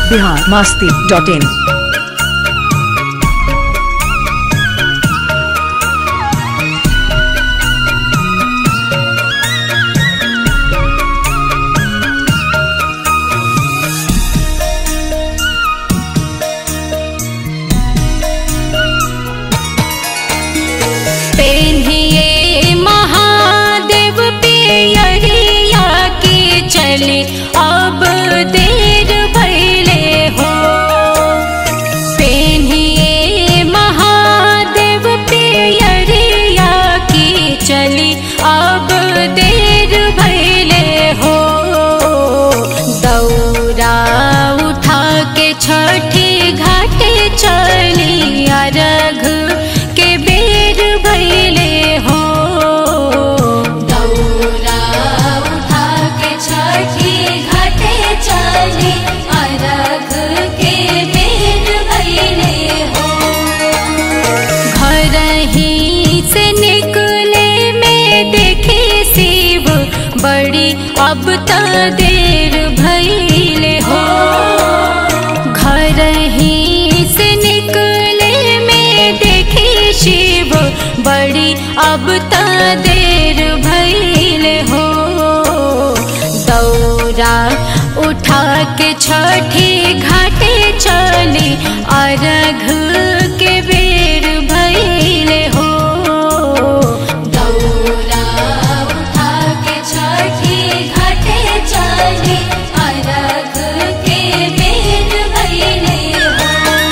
Bihar Masti dot in पेन्हिए महादेव पियरिया के चले अब देर भैले हो पेन्हिए महादेव पियरिया के चले अब देर भैले हो दौरा उठा के छठी घाटे चली अरघ के बेर भैले हो दौरा उठा के छठी घाटे चली अरघ के बेर भैले हो घर ही से निकले में देखे शिव बड़ी अब त देर भैले हो घर ही से निकले में देखे शिव बड़ी अब त देर भैले हो दौरा उठा के छठी घाटे चली अर्घ के बेर भैले हो दौरा उठा के छठी घाटे चली अर्घ के बेर भैले हो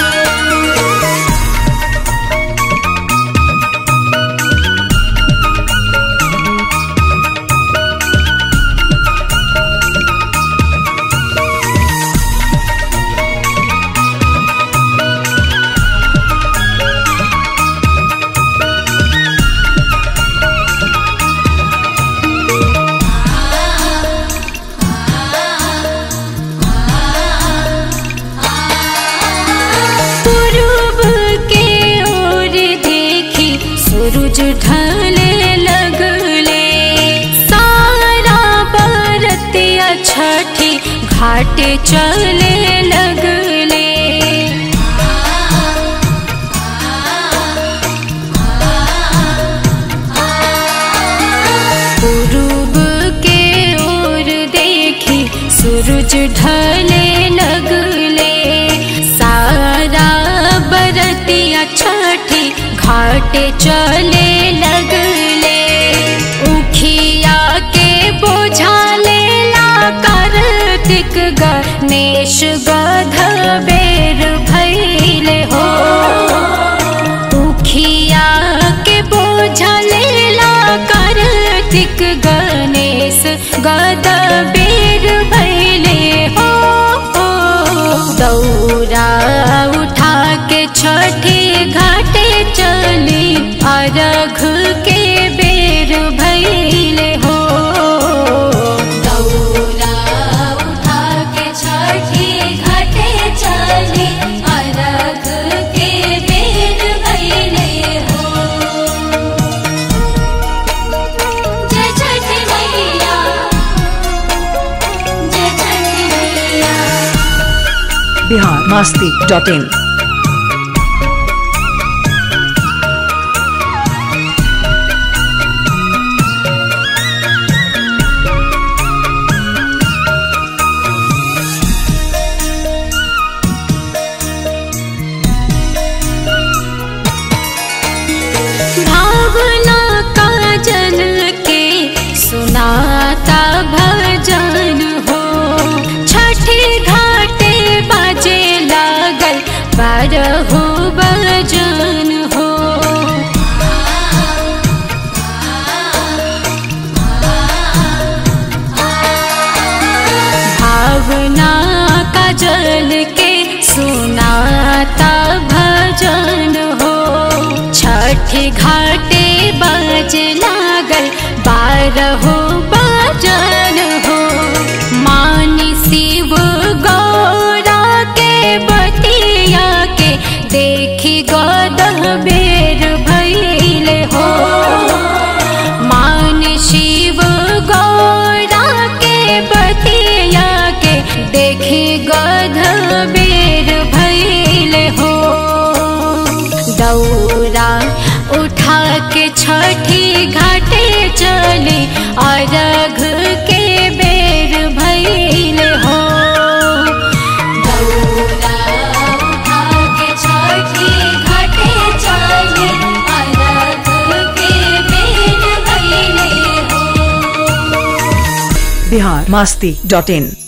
पूर्व के ओर देखी सूरज ढलने लगले सारा बरतिया छठी घाटे चले लगले पूर्व के ओर देखी सूरज ढले लगले सारा बरतिया छठी घाटे चले लगले उखिया के बोझा लेला कार्तिक गणेश गध बेर भैले हो उखिया के बोझा लेला कार्तिक गणेश गद बेर भैले हो दौरा उठा के छठी घाटे चली अर्घ के बेर भैले हो दौरा उठा के छठी घाटे चली अर्घ के बेर भैले हो जय छठी मैया जय छठी मैया बिहार मास्ती डॉट इन भावना का जल के सुनाता भजन हो छठी घाटे बाजे लागल बारहो बजन हो भावना का जल के सुनाता भजन हो छठी घाटे बज लागल बारहो बजन हो मानी शिव गौरा के बतिया के देखी गदह बेर भैले हो मान शिव गौरा के बतिया के देखी गध मास्ती डॉट इन